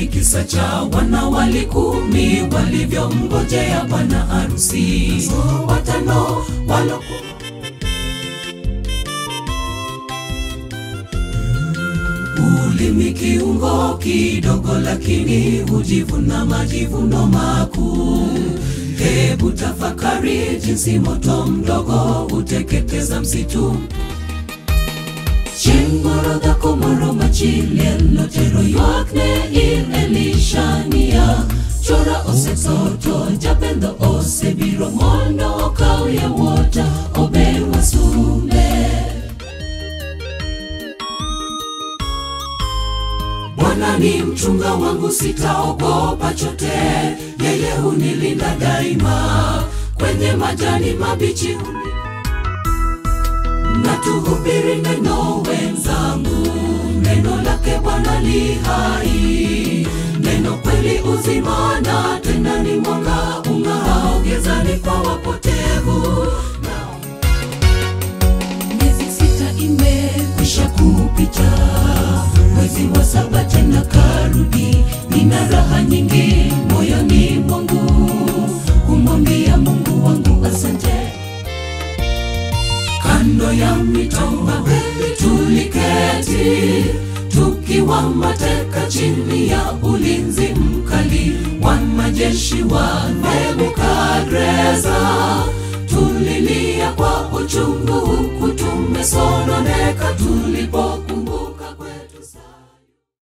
kisa cha wanawali kumi walivyomngojea bwana harusi. Watano waloku ulimi kiungo kidogo, lakini hujivuna majivuno makuu. Hebu tafakari jinsi moto mdogo huteketeza msitu. Chieng'moro dhako moro machiel notero ywakne ir Elishania. Chora osetho japendho osebiro mondo okaw yawuota obed wasume. Bwana ni mchunga wangu, sitaogopa chote. Yeye hunilinda daima, kwenye majani mabichi huni na tuhubiri neno wenzangu, neno lake Bwana li hai, neno kweli uzima, na tena ni mwanga ung'aao gizani kwa wapotevu. Miezi sita imekwisha kupita, mwezi wa saba tena karudi, nina raha nyingi moyoni mwangu, kumwambia Mungu wangu asante kando ya mito mawili tuliketi tukiwa mateka chini ya ulinzi mkali wa majeshi wa